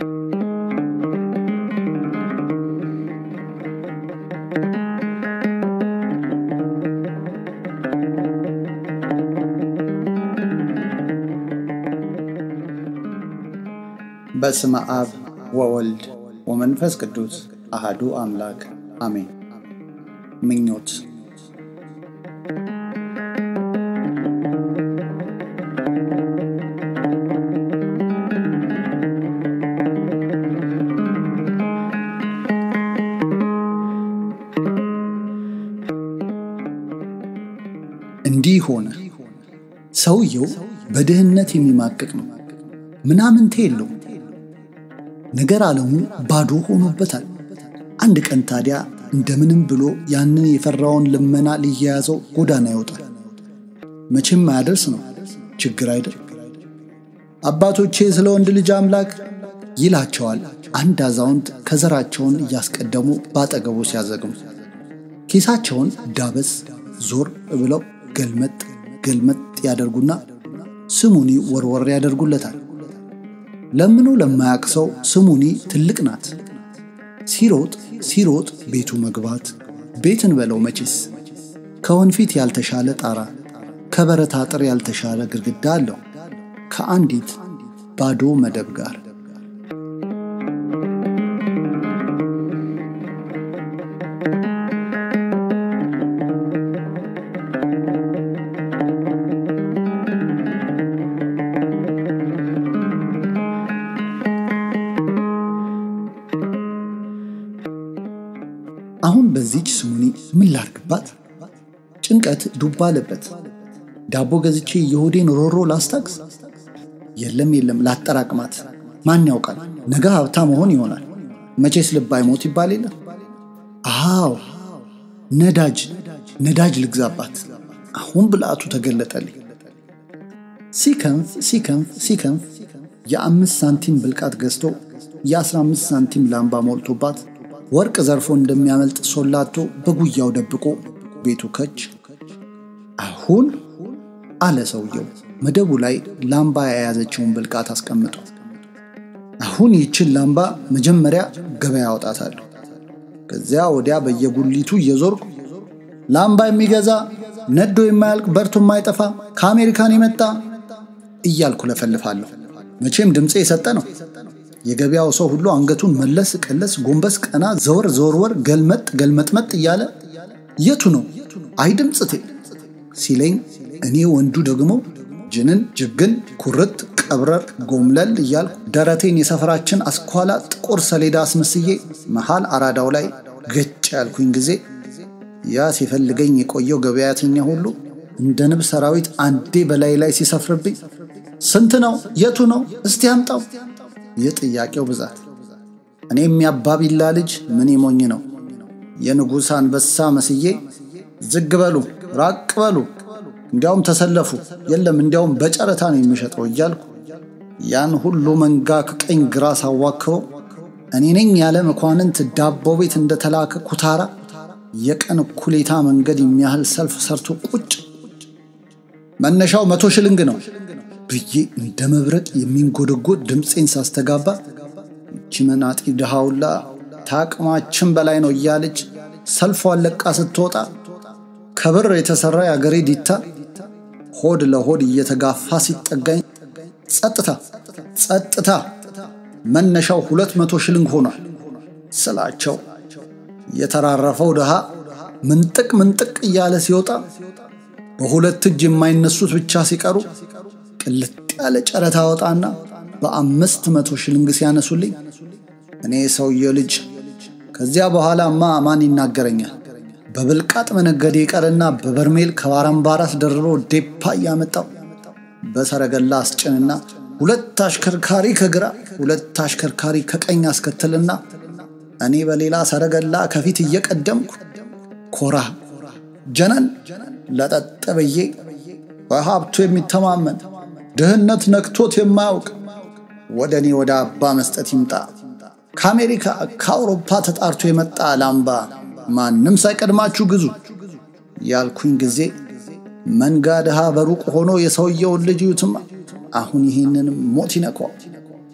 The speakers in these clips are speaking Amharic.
በስመ አብ ወወልድ ወመንፈስ ቅዱስ አሃዱ አምላክ አሜን። ምኞት እንዲህ ሆነ። ሰውየው በድህነት የሚማቅቅ ነው። ምናምንቴ የለው። ነገር ዓለሙ ባዶ ሆኖበታል። አንድ ቀን ታዲያ እንደምንም ብሎ ያንን የፈራውን ልመና ሊያያዘው ጎዳና ይወጣል። መቼም አያደርስ ነው፣ ችግር አይደል? አባቶቼ ስለ ወንድ ልጅ አምላክ ይላቸዋል አንድ አዛውንት ከዘራቸውን እያስቀደሙ በአጠገቡ ሲያዘግሙ ኪሳቸውን ዳበስ ዞር ብለው ገልመጥ ገልመጥ ያደርጉና ስሙኒ ወርወር ያደርጉለታል። ለምኖ ለማያቅ ሰው ስሙኒ ትልቅ ናት። ሲሮጥ ሲሮጥ ቤቱ መግባት ቤትን በለው መቼስ ከወንፊት ያልተሻለ ጣራ ከበረት አጥር ያልተሻለ ግድግዳ አለው ከአንዲት ባዶ መደብ ጋር። አሁን በዚች ስሙኒ ምን ላርግባት? ጭንቀት ዱባ አለበት። ዳቦ ገዝቼ የሆዴን ሮሮ ላስታግስ? የለም የለም፣ ላጠራቅማት። ማን ያውቃል፣ ነገ ሀብታ መሆን ይሆናል። መቼስ ልብ አይሞት ይባል የለ? አዎ ነዳጅ ነዳጅ ልግዛባት። አሁን ብልአቱ ተገለጠልኝ። ሲከንፍ ሲከንፍ ሲከንፍ የአምስት ሳንቲም ብልቃት ገዝቶ የአስራ አምስት ሳንቲም ላምባ ሞልቶባት ወርቅ ዘርፎ እንደሚያመልጥ ሶላቶ በጉያው ደብቆ ቤቱ ከች። አሁን አለ ሰውየው መደቡ ላይ ላምባ የያዘችውን ብልቃት አስቀምጦ፣ አሁን ይችን ላምባ መጀመሪያ ገበያ አወጣታለሁ። ከዚያ ወዲያ በየጉሊቱ እየዞርኩ ላምባ የሚገዛ ነዶ የማያልቅ በርቶ የማይጠፋ ከአሜሪካን የመጣ እያልኩ ለፈልፋለሁ። መቼም ድምፄ የሰጠ ነው። የገበያው ሰው ሁሉ አንገቱን መለስ ቀለስ፣ ጎንበስ ቀና፣ ዘወር ዘወርወር፣ ገልመጥ ገልመጥመጥ እያለ የቱ ነው አይ ድምፅቴ ሲለኝ፣ እኔ ወንዱ ደግሞ ጅንን ጅግን ኩርት ቀብረር ጎምለል እያልኩ ደረቴን የሰፈራችን አስኳላ ጥቁር ሰሌዳ አስመስዬ መሃል አራዳው ላይ ገጭ ያልኩኝ ጊዜ ያ ሲፈልገኝ የቆየው ገበያተኛ ሁሉ እንደ ንብ ሰራዊት አንዴ በላይ ላይ ሲሰፍርብኝ፣ ስንት ነው? የቱ ነው? እስቲ አምጣው የጥያቄው ብዛት እኔ የሚያባቢላ ልጅ ምን ሞኝ ነው የንጉሥ አንበሳ መስዬ ዝግ በሉ ራቅ በሉ እንዲያውም ተሰለፉ የለም እንዲያውም በጨረታ ነው የሚሸጠው እያልኩ ያን ሁሉ መንጋ ከቀኝ ግራ ሳዋክበው እኔ ነኝ ያለ መኳንንት ዳቦ ቤት እንደተላከ ኩታራ የቀን እኩሌታ መንገድ የሚያህል ሰልፍ ሰርቶ ቁጭ መነሻው መቶ ሽልንግ ነው ብዬ እንደ መብረቅ የሚንጎደጎድ ድምፄን ሳስተጋባ ይቺ መናጢ ድሃውላ ታቅማችን በላይ ነው እያለች ሰልፏን ለቃ ስትወጣ ከብር የተሰራ የአገሬ ዲታ ሆድ ለሆድ እየተጋፋ ሲጠጋኝ ጸጥታ ጸጥታ መነሻው ሁለት መቶ ሽልንግ ሆኗል ስላቸው የተራረፈው ድሃ ምንጥቅ ምንጥቅ እያለ ሲወጣ በሁለት እጅ የማይነሱት ብቻ ሲቀሩ ቅልጥ ያለ ጨረታ ወጣና በአምስት መቶ ሽልንግ ሲያነሱልኝ እኔ ሰውየው ልጅ ከዚያ በኋላማ ማን ይናገረኛል? በብልቃጥ መነገዴ ቀርና በበርሜል ከባራምባራስ ደርቦ ዴፓ እያመጣው በሰረገላ አስጭንና ሁለት አሽከርካሪ ከግራ ሁለት አሽከርካሪ ከቀኝ አስከትልና እኔ በሌላ ሰረገላ ከፊት እየቀደምኩ ኮራ ጀነን ለጠጥ ብዬ በሀብቱ የሚተማመን ድህነት ነክቶት የማያውቅ ወደ እኔ ወደ አባ መስጠት ይምጣ። ከአሜሪካ ከአውሮፓ ተጣርቶ የመጣ ላምባ ማንም ሳይቀድማችሁ ግዙ ያልኩኝ ጊዜ መንጋ ድሃ በሩቅ ሆኖ የሰውየውን ልጅ ዩትማ አሁን ይህንንም ሞት ይነኳል።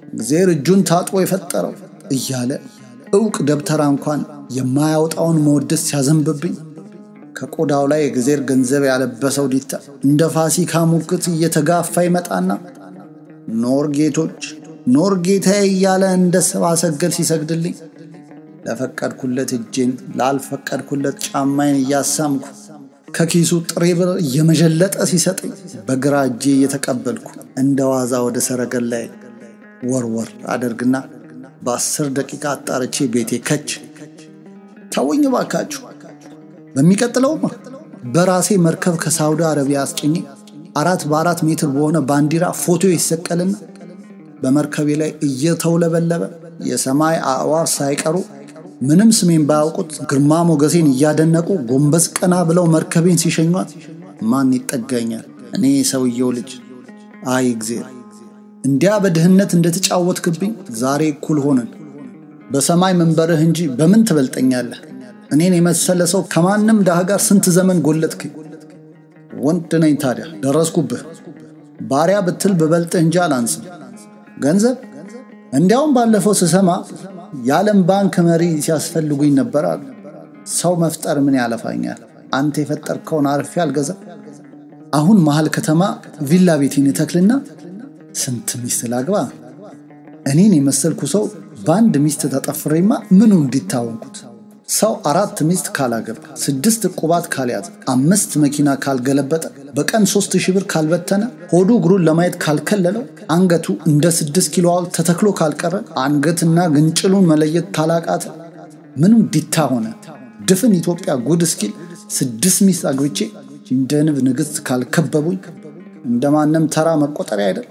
እግዜር እጁን ታጥቦ የፈጠረው እያለ እውቅ ደብተራ እንኳን የማያወጣውን መወደስ ሲያዘንብብኝ ከቆዳው ላይ የእግዜር ገንዘብ ያለበሰው ዲታ እንደ ፋሲካ ሙክት እየተጋፋ ይመጣና ኖር ጌቶች ኖር ጌታዬ እያለ እንደ ሰብአ ሰገል ሲሰግድልኝ ለፈቀድኩለት እጄን ላልፈቀድኩለት ጫማዬን እያሳምኩ ከኪሱ ጥሬ ብር እየመዠለጠ ሲሰጠኝ በግራ እጄ እየተቀበልኩ እንደ ዋዛ ወደ ሰረገላዬ ወርወር አደርግና በአስር ደቂቃ አጣርቼ ቤቴ ከች ተውኝ ባካችሁ። በሚቀጥለውማ በራሴ መርከብ ከሳውዲ አረቢያ አስጭኜ አራት በአራት ሜትር በሆነ ባንዲራ ፎቶ ይሰቀልና በመርከቤ ላይ እየተውለበለበ የሰማይ አዕዋፍ ሳይቀሩ ምንም ስሜን ባያውቁት ግርማ ሞገሴን እያደነቁ ጎንበስ ቀና ብለው መርከቤን ሲሸኟት ማን ይጠጋኛል? እኔ ሰውየው ልጅ። አይ እግዜር፣ እንዲያ በድህነት እንደተጫወትክብኝ ዛሬ እኩል ሆነን። በሰማይ መንበርህ እንጂ በምን ትበልጠኛለህ? እኔን የመሰለ ሰው ከማንም ድሃ ጋር ስንት ዘመን ጎለጥክኝ። ወንድ ነኝ ታዲያ ደረስኩብህ። ባሪያ ብትል ብበልጥህ እንጂ አላንስም። ገንዘብ እንዲያውም ባለፈው ስሰማ የዓለም ባንክ መሪ ሲያስፈልጉኝ ነበር አሉ። ሰው መፍጠር ምን ያለፋኛል? አንተ የፈጠርከውን አርፌ አልገዛም። አሁን መሀል ከተማ ቪላ ቤቴን እተክልና ስንት ሚስት ላግባ? እኔን የመሰልኩ ሰው በአንድ ሚስት ተጠፍሬማ ምኑ እንዲታወንኩት? ሰው አራት ሚስት ካላገባ፣ ስድስት ዕቁባት ካልያዘ፣ አምስት መኪና ካልገለበጠ፣ በቀን ሶስት ሺህ ብር ካልበተነ፣ ሆዱ እግሩን ለማየት ካልከለለው፣ አንገቱ እንደ ስድስት ኪሎ ሐውልት ተተክሎ ካልቀረ፣ አንገትና ግንጭሉን መለየት ታላቃተ፣ ምኑ ዲታ ሆነ? ድፍን ኢትዮጵያ ጉድ እስኪል ስድስት ሚስት አግብቼ እንደ ንብ ንግሥት ካልከበቡኝ እንደማንም ተራ መቆጠሪያ አይደል?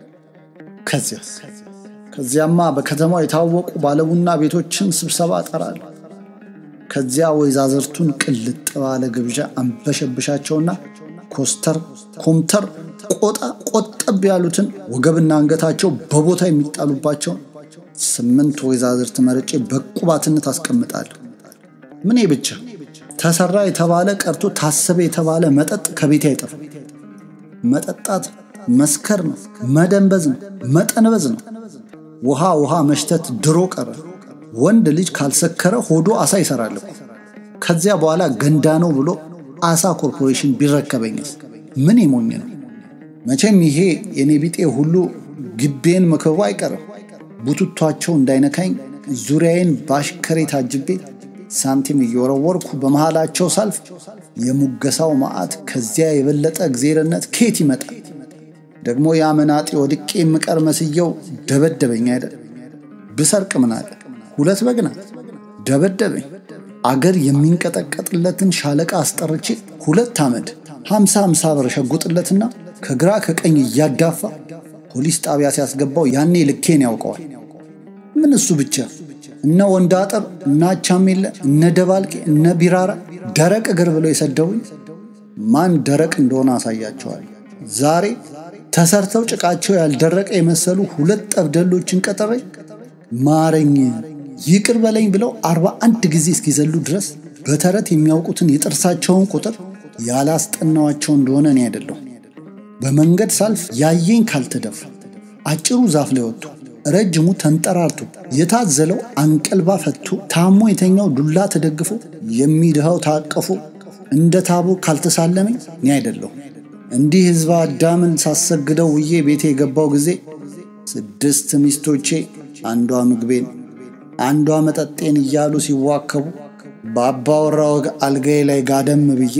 ከዚያስ ከዚያማ በከተማው የታወቁ ባለቡና ቤቶችን ስብሰባ እጠራለሁ። ከዚያ ወይዛዝርቱን ቅልጥ ባለ ግብዣ አንበሸብሻቸውና ኮስተር ኮምተር ቆጣ ቆጠብ ያሉትን ወገብና አንገታቸው በቦታ የሚጣሉባቸውን ስምንት ወይዛዝርት መርጬ በቁባትነት አስቀምጣለሁ። ምኔ ብቻ ተሰራ የተባለ ቀርቶ ታሰበ የተባለ መጠጥ ከቤቴ አይጠፋም። መጠጣት መስከር ነው፣ መደንበዝ ነው፣ መጠንበዝ ነው። ውሃ ውሃ መሽተት ድሮ ቀረ። ወንድ ልጅ ካልሰከረ ሆዶ አሳ ይሰራል እኮ። ከዚያ በኋላ ገንዳ ነው ብሎ አሳ ኮርፖሬሽን ቢረከበኝስ ምን የሞኝ ነው? መቼም ይሄ የኔ ቢጤ ሁሉ ግቤን መክበቡ አይቀርም። ቡቱቷቸው እንዳይነካኝ ዙሪያዬን ባሽከሬ ታጅቤ ሳንቲም እየወረወርኩ በመሃላቸው ሳልፍ የሙገሳው መዓት ከዚያ የበለጠ እግዜርነት ኬት ይመጣል? ደግሞ የአመናጤ ወድቄ የምቀር መስየው ደበደበኝ አይደል? ብሰርቅ ምን አለ? ሁለት በግ ናት። ደበደበኝ። አገር የሚንቀጠቀጥለትን ሻለቃ አስጠርቼ ሁለት አመድ ሀምሳ ሀምሳ ብር ሸጉጥለትና ከግራ ከቀኝ እያዳፋ ፖሊስ ጣቢያ ሲያስገባው ያኔ ልኬን ያውቀዋል። ምን እሱ ብቻ እነ ወንድ አጠር እነ አቻሜለ እነ ደባልቄ እነ ቢራራ ደረቅ እግር ብለው የሰደቡኝ ማን ደረቅ እንደሆነ አሳያቸዋል። ዛሬ ተሰርተው ጭቃቸው ያልደረቀ የመሰሉ ሁለት ጠብደሎችን ቀጠሬ ማረኝ ይቅር በለኝ ብለው አርባ አንድ ጊዜ እስኪዘሉ ድረስ በተረት የሚያውቁትን የጥርሳቸውን ቁጥር ያላስጠናዋቸው እንደሆነ እኔ አይደለሁ። በመንገድ ሳልፍ ያየኝ ካልተደፋ አጭሩ ዛፍ ላይ ወጥቶ ረጅሙ ተንጠራርቶ የታዘለው አንቀልባ ፈቶ ታሞ የተኛው ዱላ ተደግፎ የሚድኸው ታቅፎ እንደ ታቦር ካልተሳለመኝ እኔ አይደለሁ። እንዲህ ሕዝበ አዳምን ሳሰግደው ውዬ ቤቴ የገባው ጊዜ ስድስት ሚስቶቼ አንዷ ምግቤን አንዷ መጠጤን እያሉ ሲዋከቡ በአባወራ ወግ አልጋዬ ላይ ጋደም ብዬ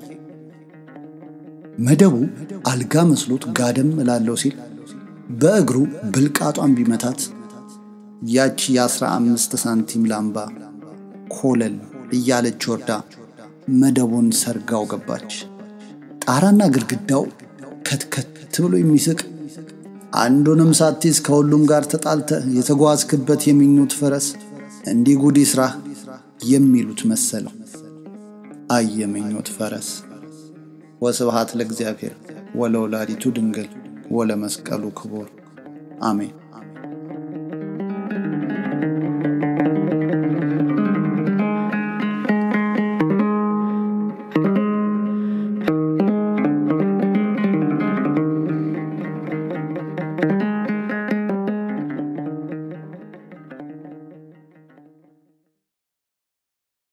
መደቡ አልጋ መስሎት ጋደም እላለው ሲል በእግሩ ብልቃጧን ቢመታት ያቺ የአስራ አምስት ሳንቲም ላምባ ኮለል እያለች ወርዳ መደቡን ሰርጋው ገባች። ጣራና ግድግዳው ከትከት ብሎ የሚስቅ አንዱንም ሳትይዝ ከሁሉም ጋር ተጣልተ የተጓዝክበት የሚኙት ፈረስ እንዲህ ጉድ ይስራህ የሚሉት መሰለው። አይ የምኞት ፈረስ። ወስብሃት ለእግዚአብሔር ወለወላዲቱ ድንግል ወለመስቀሉ ክቡር አሜን።